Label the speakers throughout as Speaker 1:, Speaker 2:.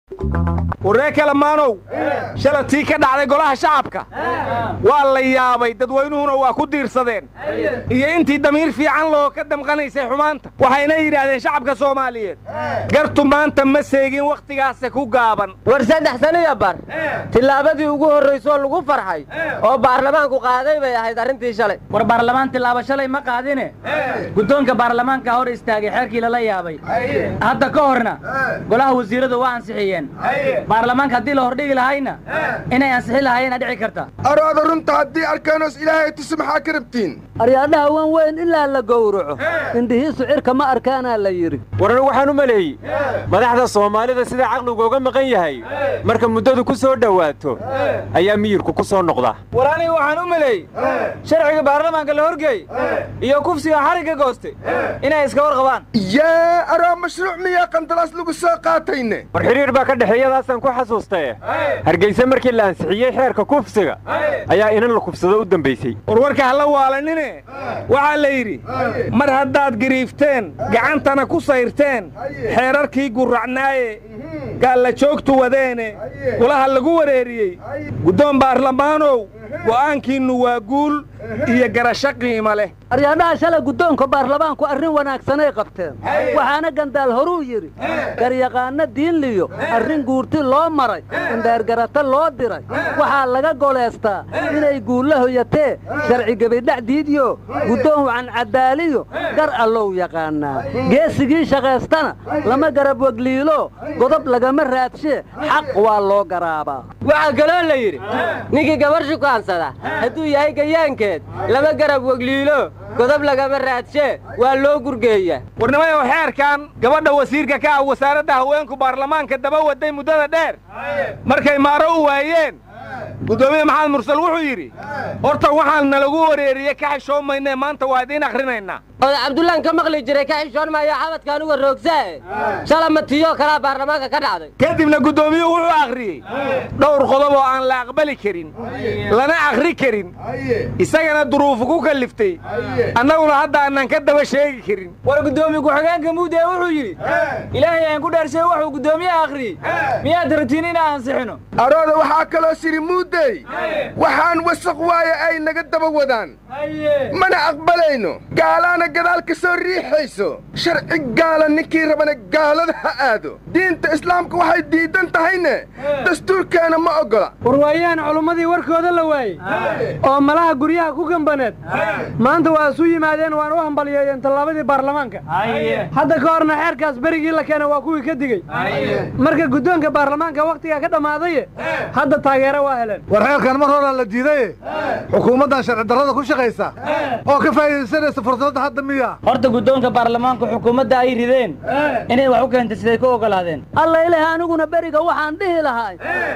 Speaker 1: warree kalamaanow shala tii ka dhacday golaha shacabka waa la yaabay dadweynuhuna waa ku diirsadeen iyo intii damiir fiican loo ka damqanaysay xumaanta waxayna yidhaahdeen shacabka soomaaliyeed gartu maanta ma seegin wakhtigaase ku gaaban
Speaker 2: war saddex saniya bar tillaabadii ugu horraysoo lagu farxay oo baarlamaanku qaaday bay ahayd arrintii shalay
Speaker 3: war baarlamaan tillaabo shalay ma qaadine guddoonka baarlamaanka hor istaagay xeerkii lala yaabay hadda ka horna golaha wasiiradu waa ansixiyeen baarlamaanka haddii la hordhigi lahayna inay ansixi lahayena dhici karta
Speaker 4: araada runta haddii arkaanos ilaahay tusi maxaa ka rabtiin
Speaker 5: aryaadhaha wan weyn ilaa la gowraco indhihiisu cirka ma arkaanaa la yidhi
Speaker 6: waran waxaan u maleeyey madaxda soomaalida sida caqligu uga maqan yahay marka muddadu ku soo dhowaato ayaa miyirku ku soo noqda
Speaker 3: war aniga waxaan u maleeyey sharciga baarlamaanka la horgeey iyo kufsiga xarigga goostay inay iska war qabaan
Speaker 4: yaa araa mashruuc miyaa qandalaas lagu soo qaatayne
Speaker 6: war xidhiir baa ka dhexeeyadaasaan ku xasuustae hargeyse markii la ansixiyey xeerka kufsiga ayaa inan la kufsado u dambaysay
Speaker 1: warwarka hala waalanine waxaa la yidhi mar haddaad gariifteen gacantana ku sayrteen xeerarkii gurracnaaye gaalla joogtu wadeene golaha lagu wareeriyey guddoon baarlamaanow go'aankiinnu waa guul iyo garasho qiimo leh
Speaker 5: aryaadhaha shalay guddoonka baarlamaanku arrin wanaagsanay qabteen waxaana gandaal horuu yidhi garyaqaanno diinliyo arrin guurti loo maray indheergarato loo diray waxaa laga goleystaa inay guulla hoyatee sharci gebidhac diidyo guddoon wacan caddaaliyo gar allow yaqaannaa geesigii shaqaystana lama garab wegliilo godob lagama raadshee xaq waa loo garaabaa
Speaker 2: waxaa kaloo la yidhi ninkii gabar shukaansada hadduu yahay gayaankeed lama garab wegliilo godob lagama raadshee waa loo gurgeeya
Speaker 1: warnimayow xeerkan gabadha wasiirka ka ah wasaaradda haweenku baarlamaanka daba waday muddada dheer markay maaro u waayeen guddoomiye maxamed mursal wuxuu yidhi horta waxaan nalagu wareeriye ka xishoomaynee maanta waa idiin akhrinaynaa
Speaker 2: oda cabdullaan ka maqli jiray ka xishoon maayo xabadkaan uga roogsaae shala matiyo kalaa baarlamaanka ka dhacday
Speaker 1: kadibna guddoomiyuhu wuxuu akhriyey dhowr qodob oo aan la aqbali karin lana akhri karin isagana duruufu ku kalliftay annaguna hadda aanan ka daba sheegi karin
Speaker 3: war guddoomiye ku-xigeenka muudee wuxuu yidhi ilaahay aan ku dhaarshay wuxuu guddoomiyaha akhriyey miyaad ratiin inaan ansixino
Speaker 4: arooda waxaa kaloo siri muudey waxaan wasaq waaye ay naga daba wadaan mana aqbalayno gaalaana gadaal ka soo riixayso sharci gaala ninkii rabana gaalada ha aado diinta islaamka waxay diidan tahayne dastuurkeena ma oggola
Speaker 7: warwaayaan culummadii warkooda la waayey oo malaha guryaha ku gambaneed maanta waa isu yimaadeen waana u hambalyeeyeen tallaabadii baarlamaanka hadda ka horna xeerkaas berigii la keena waa kuwii ka digey marka guddoonka baarlamaanka wakhtigaa ka dhammaadaye hadda taageero waa heleen
Speaker 8: war xeerkan mar horaa la diidaye xukuumaddan sharci darrada ku shaqaysa oo ka faa'iidaysanaysa fursadda hadda miya
Speaker 3: horta guddoonka baarlamaanka xukuumadda ay rideen inay wax u keentay siday ku oggolaadeen
Speaker 5: alla ilaah aniguna beriga waxaan dhihi lahay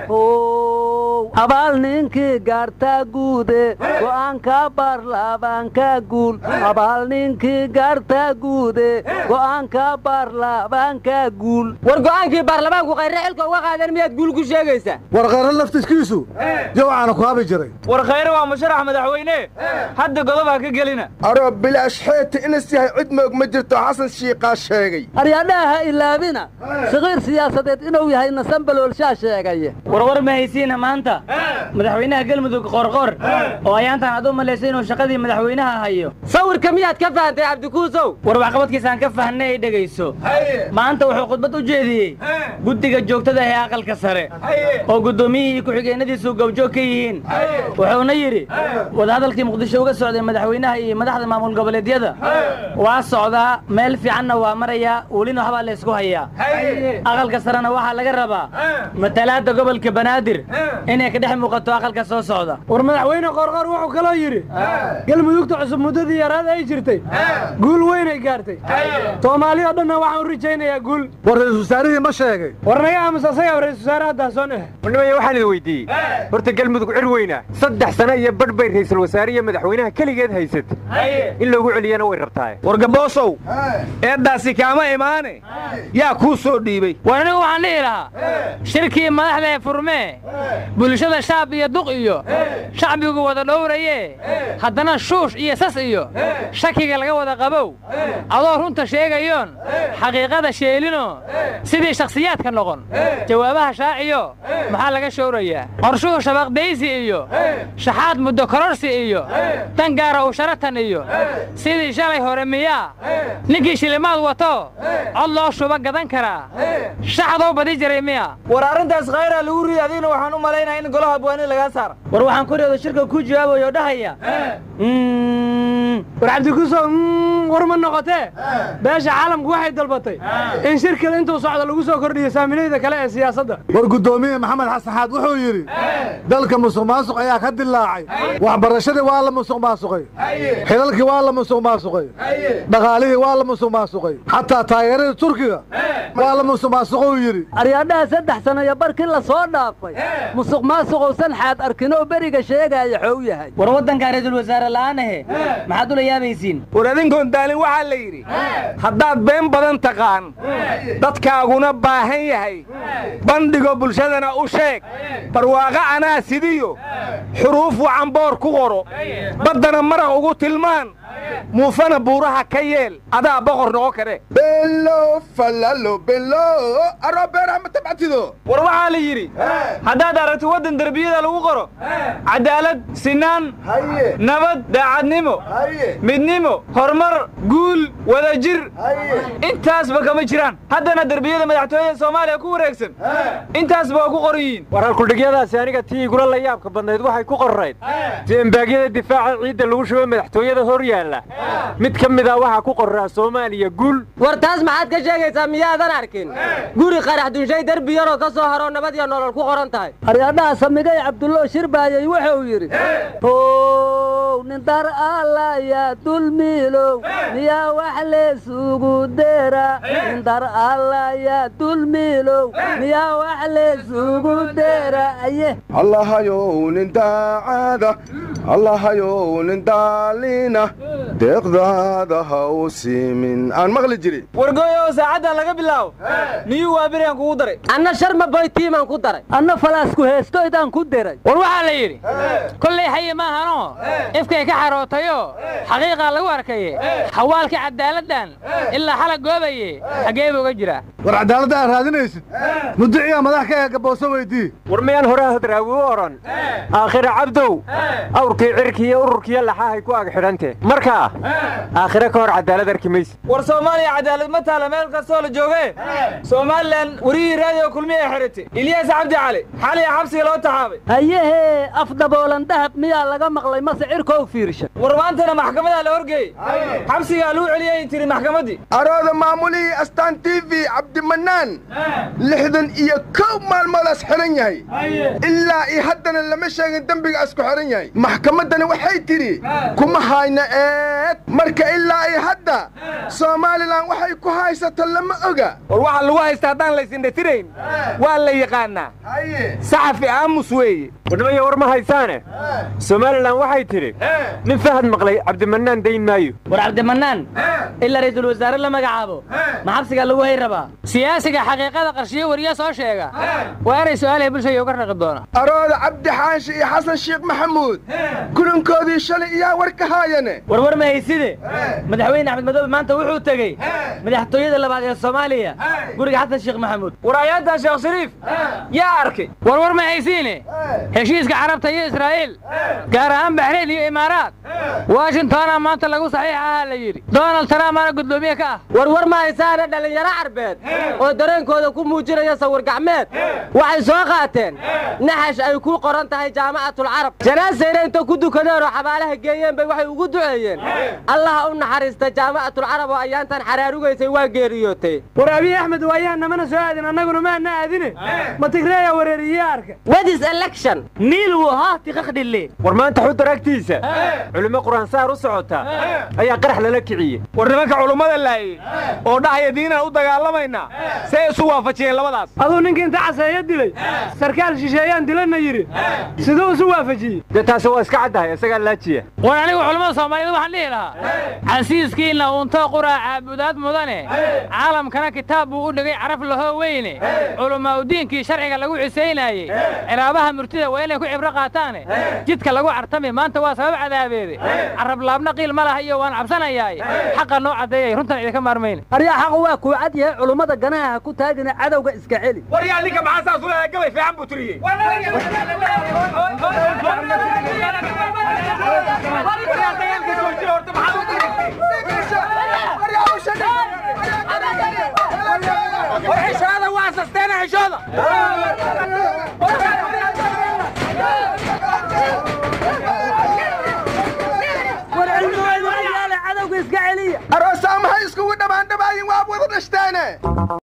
Speaker 5: ow abaal ninkii gaartaa guude go'aanka baarlamaanka guul abaal ninkii gaartaa guude go'aanka baarlamaanka guul
Speaker 2: war go'aankii baarlamaanku khayre xilka uga qaadeen miyaad guul ku sheegaysaa
Speaker 8: war khayre laftiskiisu jawcaana ku habi jiray
Speaker 3: war khayre waa musharax madaxweyne hadda godob ha ka gelina
Speaker 4: aroo bilaash xeeta inas yahay cid moog ma jirto xasan shiiqaa sheegay
Speaker 5: aryaadhaha ha ilaabina saqiir siyaasadeed inuu yahay nasambaloolshaa sheegaya
Speaker 3: warwar ma haysiina maanta madaxweynaha galmudug qorqor oo ayaantan aad u malaysay inuu shaqadii madaxweynaha hayo
Speaker 2: sawirka miyaad ka fahantay cabdikuusow
Speaker 3: war waxqabadkiisaan ka fahnay ay dhegayso maanta wuxuu khudbad u jeediyey guddiga joogtada ee aqalka sare oo guddoomiyihii ku-xigeenadiisu gobjoog ka yihiin wuxuuna yidhi wadahadalkii muqdisho uga socday madaxweynaha iyo madaxda maamul goboleedyada waa socdaa meel fiicanna waa marayaa welina waxbaa la ysku hayaa aqalka sarena waxaa laga rabaa matalaadda gobolka banaadir inay ka dhex muuqato aqalka soo socda
Speaker 7: war madaxweyne qorqor wuxuu kaloo yidhi galmudugta cusub muddadii yaraad ay jirtay guul weynay gaartay soomaali oo dhanna waxaan u rajaynayaa guul
Speaker 8: war ra-iisul wasaarihii ma sheegay
Speaker 7: war naga aamus asagaa ra-isul wasaare haddaasoon eh
Speaker 6: warnimaya waxaan idin weydiiyey horta galmudug cir weyna saddex sano iyo badh bay ra'iisul wasaare iyo madaxweynaha keligeed haysatay in loogu celiyana way rabtaa
Speaker 1: war gaboosow eeddaasi kaama imaane yaa kuu soo dhiibay
Speaker 3: war anigu waxaan dhihi lahaa shirkii madaxda ee furmee bulshada shaab iyo duq iyo shacbigu wada dhowraye haddana shuush iyo sas iyo shakiga laga wada qabow adoo runta sheegayoon xaqiiqada sheelino sidii shakhsiyaadka noqon jawaabaha shaaciyo maxaa laga showrayaa qorshuhu shabaqdaysi iyo shaxaad muddo kororsi iyo dan gaara u sharatan iyo sidii shalay hore miyaa ninkii shilimaad wato cod loo shuba gadan karaa shaxdoo badi jiray miya
Speaker 9: war arrintaas khayraa lagu riday adigna waxaan u malaynaya in golaha abwaani lagaa saara
Speaker 3: war waxaan koriyooda shirka ku jawaabayo oo dhahaya
Speaker 7: war cabdikuso war ma noqotee beesha caalamku waxay dalbatay in shirkada intuu socdo lagu soo kordhiyo saamilayda kale ee siyaasadda
Speaker 8: war guddoomiye maxamed xasan xaad wuxuu yidhi dalka musuq maasuq ayaa ka dilaacay waxbarashadii waa la musuq maasuqay xilalkii waa la musuq maasuqay dhaqaalihii waa la musuq maasuqay xataa taageeradii turkiga waa la musuq maasuqou yidhi
Speaker 5: aryaadhaha saddex sano iyo barkii la soo dhaafay musuq maasuqowsan xaad arkin oo beriga sheegaya xow yahay
Speaker 3: war waddankaa ra'iisul wasaare la'aanahe maxaad ula yaabaysiin
Speaker 1: war adinkoon daalin waxaa la yidhi haddaad been badan taqaan dadkaaguna baahan yahay bandhigo bulshadana u sheeg barwaaqo anaa sidiyo xuruuf wacan boor ku qoro baddana maraq ugu tilmaan muufana buuraha ka yeel adaa boqor noqon kare
Speaker 4: belo falalo belo aroo beeraha ma tabcatido
Speaker 9: war waxaa la yidhi haddaad aragto waddan derbiyada lagu qoro cadaalad sinaan nabad daacadnimo midnimo horumar guul wadajir intaasba kama jiraan haddana derbiyada madaxtooyada soomaaliya ku wareegsan intaasba waa ku qoran yihiin
Speaker 6: war halkudhigyadaasi aniga tii igula la yaabka badnayd waxay ku qorrayd deembaagyada difaaca ciidda lagu shubo madaxtooyada hor yaalla mid ka mida waxaa ku qorraa soomaaliya guul
Speaker 2: war taas maxaad ka sheegaysaa miyaadan arkin guri qarax dunshay derbi yaroo ka soo haroo nabad iyo nolol ku qoran tahay
Speaker 5: aryaadhaha samigay cabdulloo shirbaayay wuxuu yidhi how nin dar allaya dulmiilow miyaa wax leesugu dera nin dar allaya dulmiilow miyaa wax leesugu dera aye
Speaker 4: allahayow nin daacada allahayow nin daalina deeqdaada ha u siimin aan maqli jirin
Speaker 9: wargooyo saacaddan laga bilaabo niyuu waa beriyan kugu daray
Speaker 2: anna sharma boytiimaan ku daray
Speaker 5: anna falaasku heestoydaan ku diray
Speaker 3: war waxaa la yidhi kollay xayi maahanoo ifkay ka xarootayoo xaqiiqaa lagu arkaye xawaalkii cadaaladdan ilaa xala goobaye xaggee buu uga jiraa
Speaker 8: war cadaaladda aad raadinaysid mudiciyaa madax ka ee gabooso weydii
Speaker 6: war miyaan horaa hadraawi u odhan aakhira cabdow awrkii cirkii iyo ururkiiyo laxahay ku ag xidhante markaa aakhire ka hor cadaalad arki mayse
Speaker 9: war soomaaliya cadaalad ma taala meel kastoo la jooge somalilan wariyihii raadiyo kulmiya xiratay ilyaas cabdi cali xaliya xabsiga loo taxaabay
Speaker 5: hayehee afdaboolan dahab miyaa laga maqlay mase cirkow fiirsha
Speaker 9: war maantana maxkamadaa la horgeeyey xabsigaa lagu celiyay tiri maxkamaddii
Speaker 4: arooda maamulihii astaan t v cabdimanaan lixdan iyo kow maalmoodaas xihan yahay ilaa iyo haddana lama sheegin dembiga asku xihan yahay maxkamaddani waxay tidhi kuma hayna eed marka ilaa iyo hadda somalilan waxay ku haysato lama oga
Speaker 1: war waxaa lagu haysta haddaan laysindhatirayn waa la yaqaannaa saxafi aamus weeye
Speaker 6: wadhimaya war ma haysaane somalilan waxay tidhi nin fahad maqlay cabdimanaan dayn maayo
Speaker 3: war cabdimanaan ilaa ra'iisul wasaare la magacaabo ma xabsigaa lagu hay rabaa siyaasiga xaqiiqada qarshiyo wariya soo sheega waa inay su'aalahay bulshaya uga raqi doona
Speaker 4: arooda cabdi xaashi iyo xasan sheekh maxamuud kulankoodii shalay iyaa war ka haayane
Speaker 3: war war ma hayside madaxweyne axmed madoobe maanta wuxuu tegey madaxtooyada labaad ee soomaaliya guriga xasan sheekh maxamuud
Speaker 9: war ayaantan sheekh shariif yaa arkay
Speaker 3: war war ma haysiine heshiiska carabta iyo israa'iil gaar ahaan baxrayn iyo imaaraat washingtona maanta lagu saxiix ahaa la yidhi donald trump ana guddoomiye ka ah
Speaker 2: war war ma haysaana dhallinyaro carbeed oo dareenkooda ku muujinaya sawir gacmeed waxay soo qaateen naxash ay ku qoran tahay jaamacatul carab janaasayna inta ku dukadeen oo xabaalaha geeyeen bay waxay ugu duceeyeen allaha u naxariista jaamacatul carab oo ayaantan xaraarugaysay waa geeriyootay
Speaker 7: war abiy axmed waayaa namana soo aadin annaguna maana aadine ma tigreeya wareeriye arka
Speaker 2: wedis election
Speaker 3: niil wuu haati qakhdhille
Speaker 6: war maanta xudar agtiisa culimo qur-aansaar u socota ayaa qarax lala kiciyey
Speaker 1: war nimanka culummada laayey oo dhahaya diinaan u dagaalamaynaa see isu waafajiyeen labadaas
Speaker 7: aduu ninkii inta caseeyo dilay sarkaal shisheeyaan dilana yidhi siduu isu waafajiyey
Speaker 6: dee taasi waa iska iska caddahay isagaa laajiya
Speaker 3: war anigu culammada soomaaliyeed waxaan dhihi lahaa casiiskiinna uunto quraa caabudaad mudane caalamkana kitaab buu u dhigay caraf lahoo weyne culamaa udiinkii sharciga lagu cisaynaayey ciraabaha murtida waa inay ku cibro qaataane jidka lagu cartami maanta waa sabab cadaabeede carab laabna qiil ma laha iyo waan cabsanayaaye xaqa noo caddeeyay runtan idinka maarmayne
Speaker 5: aryaa xaqu waa kuu cad yahay culummada ganaha ha ku taagina cadowga iska celi
Speaker 1: waryaa ninka maxaa saas ulahaa gabay fiican buu tiriyey xishooda waa sasteena xishooda
Speaker 5: war cilmigooda yaala cadowga iska celiya
Speaker 4: aroosaa maxay iskugu dhammaandhamaayin waa wada dhashtaane